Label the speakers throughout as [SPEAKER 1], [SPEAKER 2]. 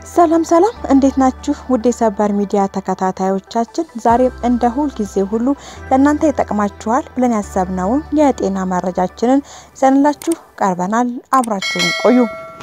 [SPEAKER 1] ሰላም ሰላም፣ እንዴት ናችሁ? ውድ የሰበር ሚዲያ ተከታታዮቻችን፣ ዛሬም እንደ ሁል ጊዜ ሁሉ ለእናንተ ይጠቅማችኋል ብለን ያሰብነውን የጤና መረጃችንን ይዘንላችሁ ቀርበናል። አብራችሁን ቆዩ።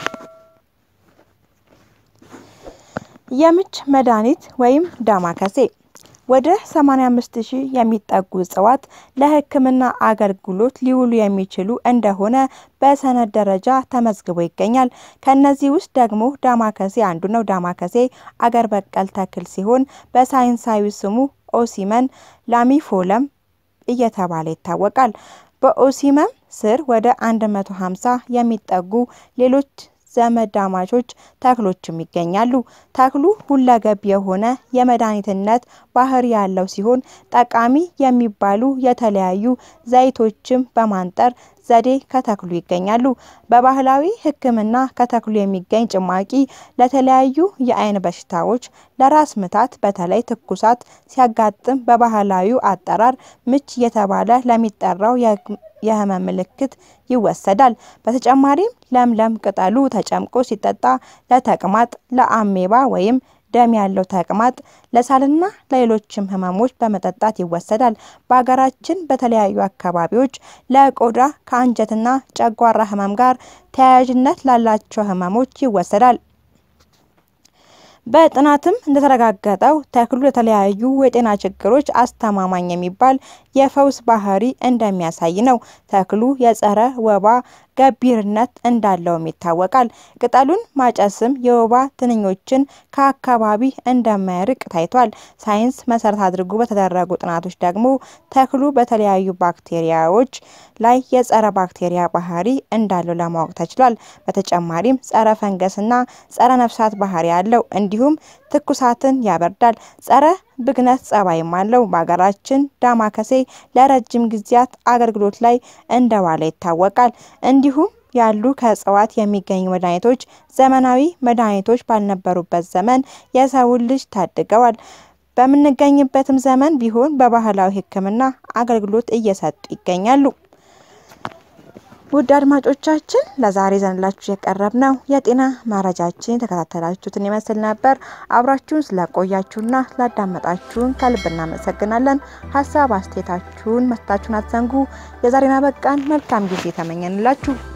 [SPEAKER 1] የምች መድኃኒት ወይም ዳማከሴ ወደ 85 ሺህ የሚጠጉ እጽዋት ለሕክምና አገልግሎት ሊውሉ የሚችሉ እንደሆነ በሰነድ ደረጃ ተመዝግቦ ይገኛል። ከነዚህ ውስጥ ደግሞ ዳማከሴ አንዱ ነው። ዳማከሴ አገር በቀል ተክል ሲሆን በሳይንሳዊ ስሙ ኦሲመን ላሚፎለም እየተባለ ይታወቃል። በኦሲመም ስር ወደ 150 የሚጠጉ ሌሎች ዘመዳማቾች ተክሎችም ይገኛሉ። ተክሉ ሁለገብ የሆነ የመድኃኒትነት ባህሪ ያለው ሲሆን ጠቃሚ የሚባሉ የተለያዩ ዘይቶችም በማንጠር ዘዴ ከተክሉ ይገኛሉ። በባህላዊ ሕክምና ከተክሉ የሚገኝ ጭማቂ ለተለያዩ የአይን በሽታዎች፣ ለራስ ምታት፣ በተለይ ትኩሳት ሲያጋጥም በባህላዊው አጠራር ምች እየተባለ ለሚጠራው የህመም ምልክት ይወሰዳል። በተጨማሪም ለምለም ቅጠሉ ተጨምቆ ሲጠጣ ለተቅማጥ፣ ለአሜባ ወይም ደም ያለው ተቅማጥ፣ ለሳልና ለሌሎችም ህመሞች በመጠጣት ይወሰዳል። በሀገራችን በተለያዩ አካባቢዎች ለቆዳ ከአንጀትና ጨጓራ ህመም ጋር ተያያዥነት ላላቸው ህመሞች ይወሰዳል። በጥናትም እንደተረጋገጠው ተክሉ ለተለያዩ የጤና ችግሮች አስተማማኝ የሚባል የፈውስ ባህሪ እንደሚያሳይ ነው። ተክሉ የጸረ ወባ ገቢርነት እንዳለውም ይታወቃል። ቅጠሉን ማጨስም የወባ ትንኞችን ከአካባቢ እንደማይርቅ ታይቷል። ሳይንስ መሰረት አድርጎ በተደረጉ ጥናቶች ደግሞ ተክሉ በተለያዩ ባክቴሪያዎች ላይ የጸረ ባክቴሪያ ባህሪ እንዳለው ለማወቅ ተችሏል። በተጨማሪም ጸረ ፈንገስና ጸረ ነፍሳት ባህሪ አለው። እንዲሁም ትኩሳትን ያበርዳል። ጸረ ብግነት ጸባይም አለው። በሀገራችን ዳማከሴ ለረጅም ጊዜያት አገልግሎት ላይ እንደዋለ ይታወቃል። እንዲሁም ያሉ ከእጽዋት የሚገኙ መድኃኒቶች ዘመናዊ መድኃኒቶች ባልነበሩበት ዘመን የሰውን ልጅ ታድገዋል። በምንገኝበትም ዘመን ቢሆን በባህላዊ ሕክምና አገልግሎት እየሰጡ ይገኛሉ። ውድ አድማጮቻችን ለዛሬ ዘንላችሁ የቀረብነው የጤና መረጃችን የተከታተላችሁትን ይመስል ነበር። አብራችሁን ስለቆያችሁና ስላዳመጣችሁን ከልብ እናመሰግናለን። ሀሳብ አስተያየታችሁን መስጠታችሁን አትዘንጉ። የዛሬን አበቃን። መልካም ጊዜ ተመኘንላችሁ።